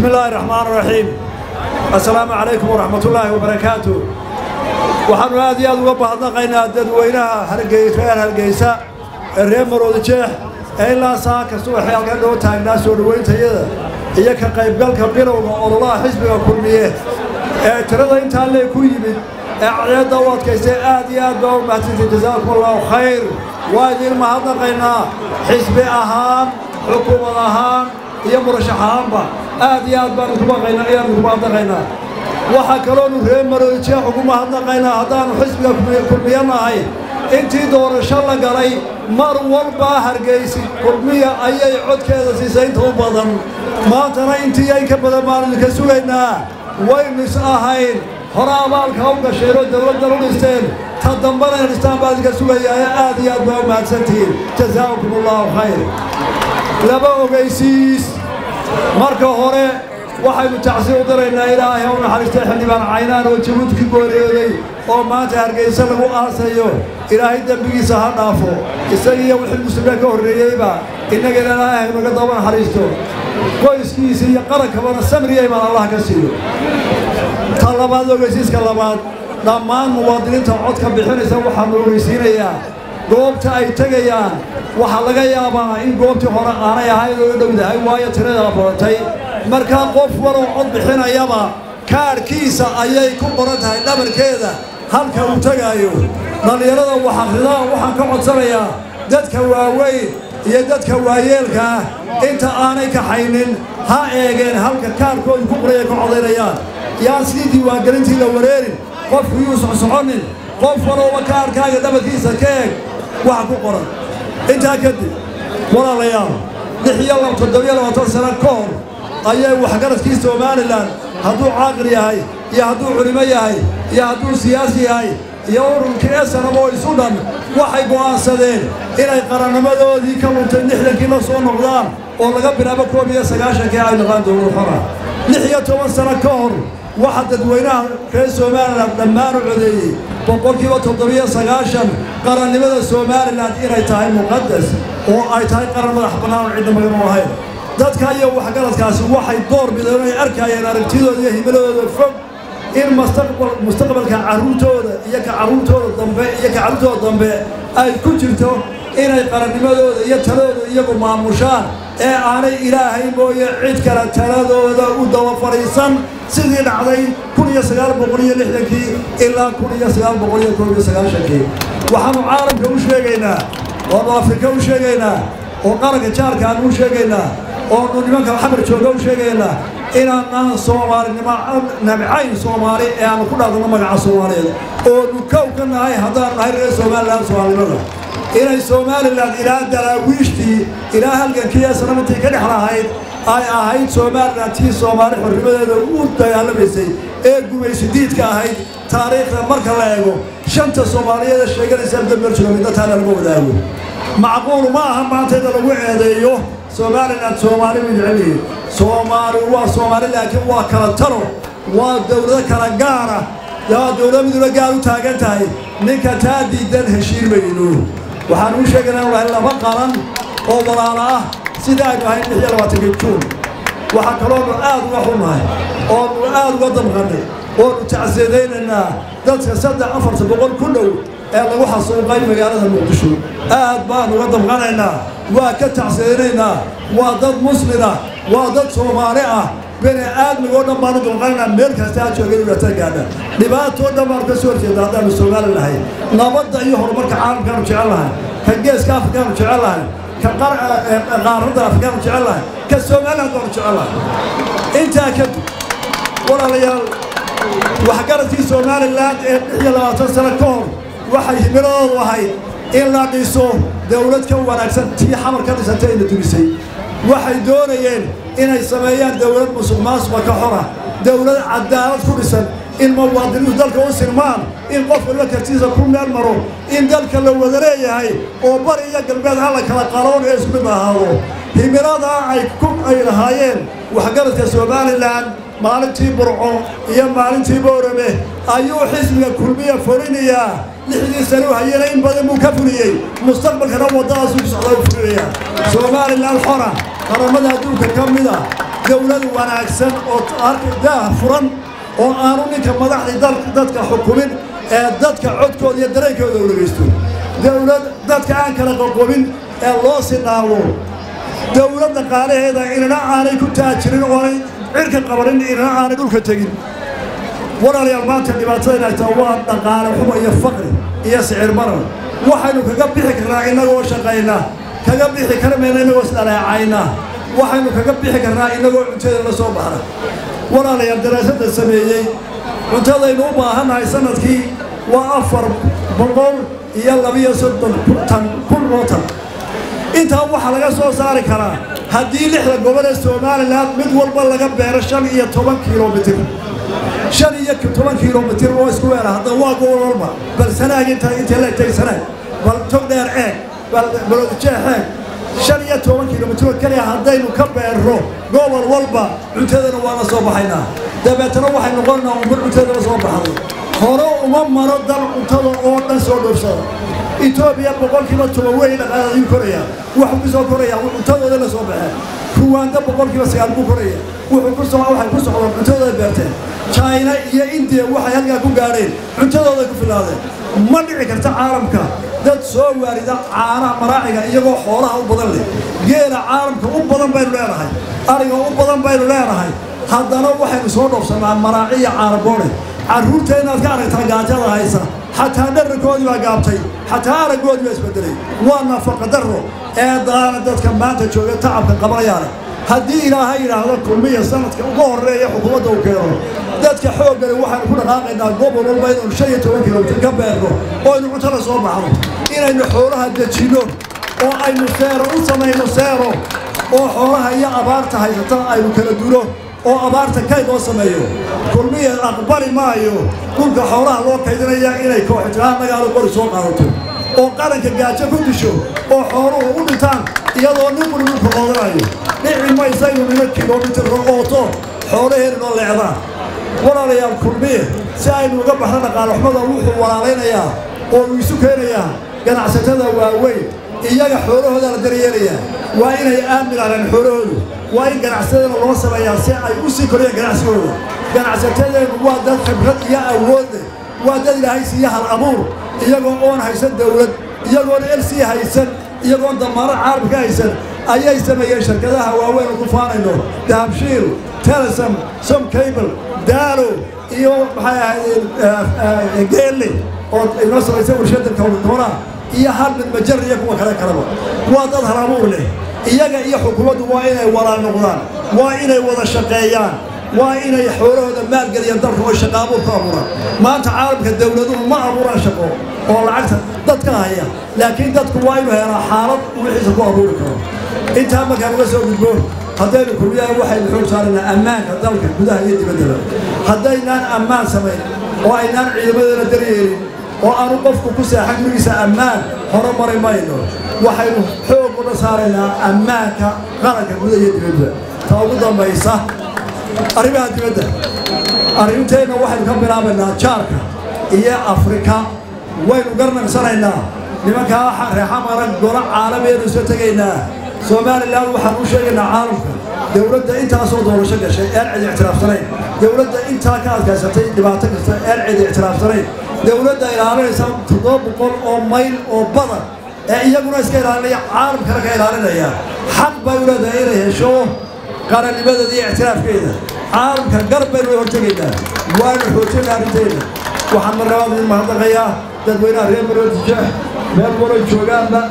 بسم الله الرحمن الرحيم السلام عليكم ورحمة الله وبركاته waxaanu aad iyo aad uga bahadnaqaynaa dadweynaha hargey reer hargeysa ee reer marooda jeex ee ilaa saa kasta waxay halkan dhoo taagnaa soo dhowayntayada iyo ka qaybgalka bilowga ololaha xisbiga kulmiye ee tirada intaa lee ku yimid ee cadceedda u adkaystay aad iyo aad baa u mahadsantay jazaakum allahu khayr waa idiin mahadnaqaynaa xisbi ahaan xukuumad ahaan iyo murashax ahaanba aad iyo aad baan idinku maqaynaa ayaan idinku mahadnaqaynaa waxaa kaloonu reer maroojeex ugu mahadnaqaynaa haddaannu xisbiga kulmiye nahay intii doorasho la galay mar walbaa hargaysi kulmiya ayay codkeeda siisay inta u badan maantana intii ay ka badan baanu idinka sugaynaa waynu is ahayn hore abaalka u gasheen oo dawladdan u dhisteen ta dambana in dhistaan baa idinka sugayaa aad iyo aad baa u mahadsantihiin jazaakum allahu khayr laba ogaysiis marka hore waxaynu tacsi u diraynaa ilaahay u naxariistay xildhibaan caynaan oo jabuuti ka gooriyooday oo maanta hargaysa lagu aasayo ilaahay dembigiisa ha dhaafo isagiiyo wixii muslimiin ka horreeyeyba innagana ilaahay naga daba naxariisto qoyskiisa iyo qarankabana samriya imaan allah ka siiyo ta labaad ogeysiiska labaad dhammaan muwaadiniinta codka bixinaysa waxaanu ogeysiinayaa goobta ay tegayaan waxaa laga yaabaa in goobtii hore aanay ahayn oo dhowdahay waayo tiradaa badatay markaa qof waloo cod bixinayaba kaadhkiisa ayay ku qoran tahay dhabarkeeda halka uu tegaayo dhallinyarada waxakhridaa waxaan ka codsanayaa dadka waaweyn iyo dadka waayeelka ah inta aanay kaxaynin ha eegeen halka kaadhkoodu ku qoraya ka codaynayaan yaan sidii diiwaangelintii la wareerin qofku yuu socsoconin qof walooba kaadhkaaga dhabarkiisa ka eeg waxa ku qoran intaa kadib walaalayaal lix iyo toddobiyo labaatan sano ka hor ayay waxgaradkii somalilan hadduu caaqil yahay iyo hadduu culimo yahay iyo hadduu siyaasi yahay iyo ururkii esanam oo isu dhan waxay go'aansadeen inay qarannimadoodii ka luntay lixdankii la soo noqdaan oo laga bilaabo koob iyo sagaashankii ay noqaan dowlad xora lix iyo toban sano ka hor waxaa dadweynaha reer somalilan dhammaan u codeeyey boqolkiiba toddobiyo sagaashan qarannimada somalilan inay tahay muqadas oo ay tahay qaran madax bannaan oo cidna magan u ahayn dadka iyo waxgaradkaasi waxay door bideen ay arkayeen aragtidooda iyo himiladooda fog in mustaqbalka carruurtooda iyo ka carruurtooda dambe iyo ka carruurtooda dambe ay ku jirto inay qarannimadooda iyo taladooda iyagu maamushaan ee aanay ilaahay mooye cid kale taladooda u daba fadhiisan sidii dhacday kun iyo sagaal boqol iyo lixdankii ilaa kun iyo sagaal boqol iyo koob iyo sagaashankii waxaannu caalamka u sheegaynaa oonu afrika u sheegaynaa oo qaranka jaarka aanu u sheegaynaa oonu nimanka xamar jooga u sheegaynaa inaanaan soomaalinimo nabcayn soomaali ee aanu ku dhaadano magaca soomaaliyeed oonu kow ka nahay haddaan nahay reer somalilan soomaalinimada inay somalilan ilaa daraawiishtii ilaa halgankii ee sanamintii ka dhex lahayd ay ahayd somalilan tii soomaali xornimadeeda u dagaalamaysay ee gumaysidiidka ahayd taariikhda marka la eego shanta soomaaliyeed ee sheeganaysa dambeer jooga midna taana laga wadaago macquul ma aha maanta in lagu eedeeyo somalilan soomaali way jecelihiin soomaali waa soomaali laakiin waa kala taro waa dowlado kala gaara yaa dowlad midula gaar u taagan tahay ninka taa diidan heshiin mayno waxaan u sheegaynaa inu lahay laba qaran oo walaalo ah sida aynu ahayn lix iyo labaatankii juun waxaa kaloonu aad uga xunnahay oonu aad uga damqannay oonu tacsiidaynaynaa dadka saddex afarta boqol ku dhow ee lagu xasuuqay magaalada muqdisho aad baan uga damqanaynaa waa ka tacsiidaynaynaa waa dad muslina waa dad soomaali ah bini aadmigoo dhan baanu damqanaynaa meel kasta ha jooga dhibaatada gaadha dhibaatoo dhan baanu ka soo horjeeda haddaanu soomaali nahay nabadda iyo horumarka caalamkaanu jecel lahay ka geeska afrikaanu jecel lahay ka qaaradda afrikaanu jecel lahay ka somaliland baanu jecel lahay intaa kadib walaalayaal waxgaradkii somalilan ee lix iyo labaatan sano ka hor waxay himiladoodu ahayd in la dhiso dowlad ka wanaagsan tii xamar ka dhisantay ayna dumisay waxay doonayeen inay sameeyaan dowlad musuq maasuqa ka xora dowlad cadaalad ku dhisan in muwaadiniintu dalka u sirmaan in qof walba kartiisa ku meel maro in dalka la wada leeyahay oo bari iyo galbeed ha la kala qaroon ee isku mid ahaado himiladaa ay ku ay lahaayeen waxgaradka somalilan maalintii burco iyo maalintii boorame ayuu xisbiga kulmiya fulinayaa lixdii sane u hayana in badan buu ka fuliyey mustaqbalkana waddadaasuu ku socdaa u fulinayaa somalilan xora qaramada adduunka ka mida dowlad wanaagsan oo daah furan oo aanu ninka madaxdii dadka xukumin ee dadka codkooda iyo dareenkooda u dhegaysto dowlad dadka aan kala qoqobin ee loo sinaabo dowlad dhaqaalaheeda inana aanay ku taajirin oonay cirka qabanin inana aanay dhulka tegin walaalayaal maanta dhibaatadayna haytaa waa dhaqaale xumo iyo faqri iyo sicir marar waxaynu kaga bixi karnaa innagoo shaqayna kaga bixi karmayna innagoo isdhaleecayna waxaynu kaga bixi karnaa innagoo cuntada la soo baxna walaalayaal daraasadda sameeyey cuntadaynu u baahannahay sanadkii waa afar boqol iyo labiyo soddon tan kun oo tan intaa waxaa laga soo saari karaa haddii lixda gobol ee somalilan mid walba laga beero shan iyo toban kilomitir shan iyo toban kilomitir oo isku weera hadda waa gobol walba bal sanaag inta intay la egtay sanaag bal tog dheer eeg bal balodijeex eeg shan iyo toban kilomitir keliya haddaynu ka beerro gobol walba cuntadana waa la soo baxaynaa dabeetana waxay noqonaa umar cuntada la soo baxday hore uma maro dal cuntada oo dhan soo dhoofsada etoobiya boqolkiiba toban wey dhaqaalaadii koraya wuxuu ku soo koraya cuntadooda la soo baxeen ruwaanda boqolkiiba sagaal buu koraya wuxuu ku soo waxay ku socdaan cuntadooda beerteen china iyo indiya waxay halkaa ku gaadheen cuntadooda ku filaadeen ma dhici karta caalamka dad soo waarida caanaha maraaciga iyagoo xoolaha u badan leh geela caalamka u badan baynu leenahay ariga u badan baynu leenahay haddana waxaynu soo dhoofsanaa maraaciya caanaboone carruurta inaad ka aragtaa gaajada haysa xataa dhararkoodii baa gaabtay xataa araggoodii baa isbedelay waa nafaqa darro ee daana dadka maanta jooga tacabka qabanayaale haddii ilaahay yidhaahdo kulmiya sanadka uga horreeya xukuumadda uu keeno dadka xooggale waxaanu ku dhaqaaqaynaa gobol walba inaynu shan iyo toban kilomitir ka beerno oo aynu cuntada soo baxno inaynu xoolaha dejinno oo aynu seero u samayno seero oo xoolaha iyo abaarta haysata aynu kala dulo oo abaarta kayd loo sameeyo kulmiya aqbali maayo dhulka xoolaha loo kaydinaya inay kooxitiraha magaalo qori soo qaadato oo qaranka gaajo ku disho oo xooluhu u dhintaan iyadoo nin wali dhulka qoodanayo dhici maysaynu nima kilomitirka ooto xoolaheena noo leecdaan walaalayaal kulmiye si aynu uga baxno dhaqaalaxumada wuxuu walaalaynayaa oo uu isu keenayaa ganacsatada waaweyn iyaga xoolahooda la daryeelayaa waa inay aamin ahaan xoolahoodu waa in ganacsatadana loo sameeyaa si ay u sii koriyaan ganacsigooda ganacsatadeennu waa dad khibrad iyo awood leh waa dad ilaahay siiya hal abuur iyagoo oon haysan dawlad iyagoon el sii haysan iyagoon damaaro caalamka haysan ayay sameeyeen shirkadaha waaweyn ku faanayno dahabshiil telesom som cable daalo iyo maxay ahayd geelle oo inoo samaysay warshada kowdkoona iyo hal mid majar iyo kuwa kale kaleba waa dad hal abuur leh iyaga iyo xukuumaddu waa inay walaal noqdaan waa inay wada shaqeeyaan waa inay xoolahooda maalgeliyaan dalka oo shaqa abuur ku abuuraan maanta caalamka dawladuhu ma abuuraan shaqo oo lacagta dadka haya laakiin dadku waa inuu helaa xaalad wixiisa ku abuuri karo intaa markaan uga soo gudbo haddaynu kulmiyaha waxaynu xoog saaraynaa ammaanka dalka gudaha iyo dibaddaba haddaynaan ammaan samayn oo aynaan ciidamadeena daryeelin oo aanu qofku ku seexan gurigiisa ammaan hore mari mayno waxaynu xoog una saaraynaa ammaanka qaranka gudaha iyo dibadda ta ugu dambaysa arrimaha dibadda arrinteenna waxaynu ka bilaabaynaa jaarka iyo afrika waynu garnagsanaynaa nimankaa reexa marag golo caalamiyeenu soo tegaynaa somalilan waxaan u sheegaynaa caalamka dowladda intaasoo doorasho gashay een cid ictiraafsanayn dowladda intaa ka adkaysatay dhibaato kasta een cid ictiraafsanayn dowladda ilaalinaysa toddoba boqol oo mayl oo badan ee iyaguna iska ilaalinaya caalamkana ka ilaalinaya xaq bay u leedahay inay hesho qarannimadeeda iyo ictiraafkeeda caalamka gar baynu hortegaynaa waanu xoojinaa arrinteena waxaan marlabaad idin mahadnaqayaa dadweynaha reer maroodijeex meel walay joogaanba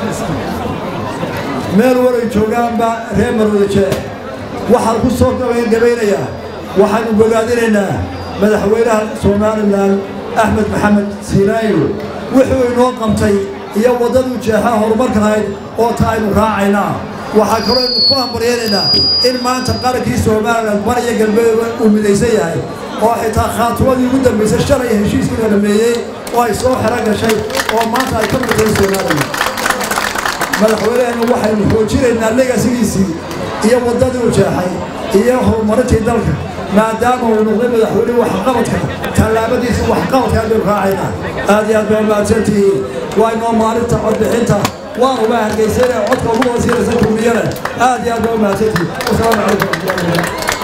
meel walay joogaanba reer maroodijeex waxaan ku soo gabaynayaa waxaanu bogaadinaynaa madaxweynaha somalilan axmed maxamed siinaayo wuxuu inoo qabtay iyo waddaduu jeexaa horumarka lahayd oo ta aynu raacaynaa waxaa kaloo aynu ku hambaryaynaynaa in maanta qarankii somalilan bar iyo galbeed uu midaysan yahay oo xitaa khaatumadii ugu dambaysay shalay heshiiskii la dhameeyey oo ay soo xero gashay oo maanta ay ka midtahay somalilan madaxweyneheennu waxaynu xoojinaynaa legasigiisii iyo waddadii u jeexay iyo horumarintii dalka maadaama uu noqday madaxweyne waxqabadka tallaabadiisa waxqabadka aynu raacaynaa aad iyo aad baa mahadsantihiin waa inoo maalinta codbixinta waan uga hargeysana codka ugu wasiiraysa kulmiyana aad iyo aad baa u mahadsantihi wasalaamu calaykum waraxmatullahi wabarakatu